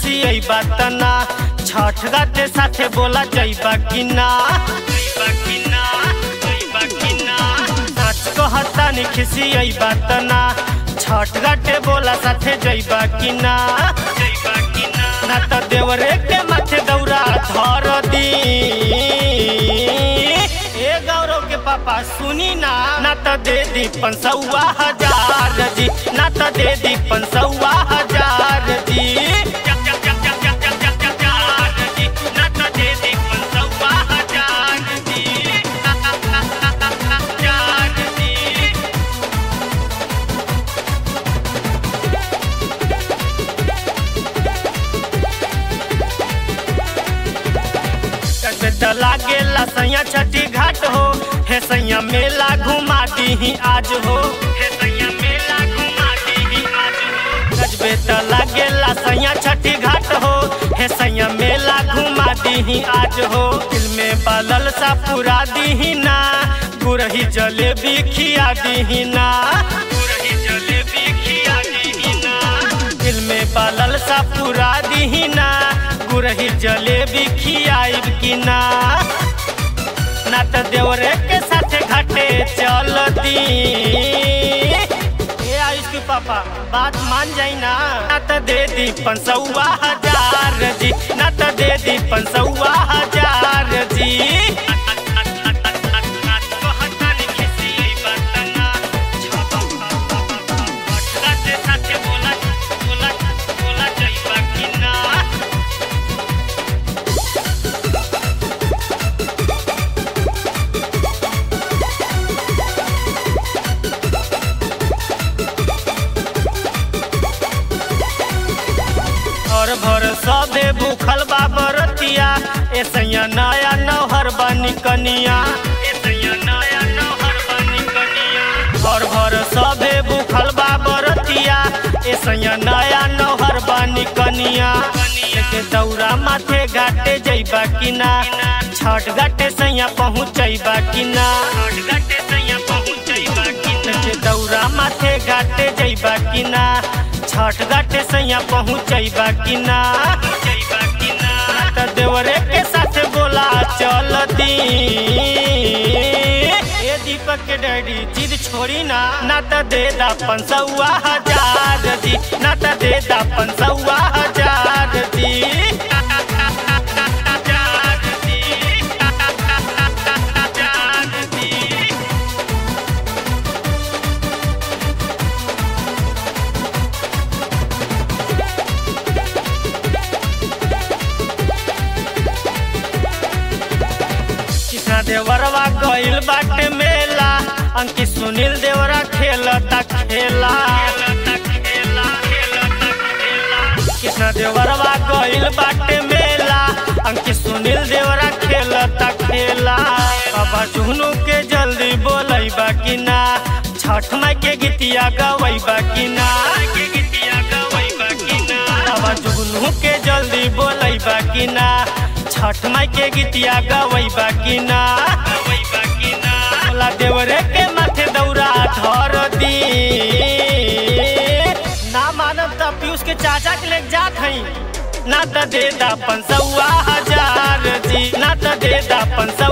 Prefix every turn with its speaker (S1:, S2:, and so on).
S1: खिसियई बात ना छठ घाटे साथे बोला जइबा कि ना जइबा कि ना जइबा कि ना सच कहता नि खिसियई बात ना छठ घाटे बोला साथे जइबा कि ना जइबा कि ना ना त देवरे के माथे दौरा धर दी ए गौरव के पापा सुनी ना ना त दे दी पंसौआ हजार जी ना त दे दी पंसौआ हजार जी ना त दे दी पंसौआ हजार जी हजार जी त लागेला सैया छठी घाट हो हे सैया मेला घुमा दीही आज हो हे सैया मेला घुमा दीही आज हो गजबे त लागेला सैया छठी घाट हो हे सैया मेला घुमा दीही आज हो दिल में बालल सा पूरा दीही ना गुरही जलेबी खिया दीही ना गुरही जलेबी खिया दीही ना दिल में बालल सा पूरा दीही ना गुरही जलेबी खियाइब कि ना ना त देवरे के साथे घाटे चल दी ए आयुष के पापा बात मान जाई ना ना त दे दी पंसौआ हजार जी ना त दे दी पंसौआ हजार जी साथे बोला बोला बोला जइबा कि ना और भर सबे भूखल बा बरतिया ए सैया नया नौहर बनी कनिया ए सैया नया नौहर बनी कनिया और भर सबे भूखल बा बरतिया ए सैया नया नौहर बनी कनिया के दौरा माथे घाटे जइबा कि ना छठ घाटे सैया पहुँचैबा कि ना छठ घाटे सैया पहुँचैबा कि ना के दौरा माथे घाटे जइबा कि ना छठ घाटे सैया पहुँचैबा कि ना जइबा कि ना त देवरे के साथ बोला चल दी ए दीपक के डैडी जिद छोड़ी ना ना त दे दा पंसौआ हजार जी ना त दे दा पंसौआ हजार जी हजार जी हजार जी कृष्णा देवरवा गइल बाटे मेला अंकित सुनील देवरा खेलता खेला कृष्णा देवरवा गइल बाटे मेला अंकित सुनील देवरा खेलता खेला बाबा जुहनू के जल्दी बोलैबा कि ना छठ माई के गीतिया गवैबा कि ना बाबा जुगनू के जल्दी बोलैबा कि ना छठ माई के गीतिया गवैबा कि ना बोला देवरे के माथे दौरा धर दी ना मानब त पीयूष के चाचा के लेके जात हई ना त दे दा पंसौआ हजार जी ना त दे दा पंसौआ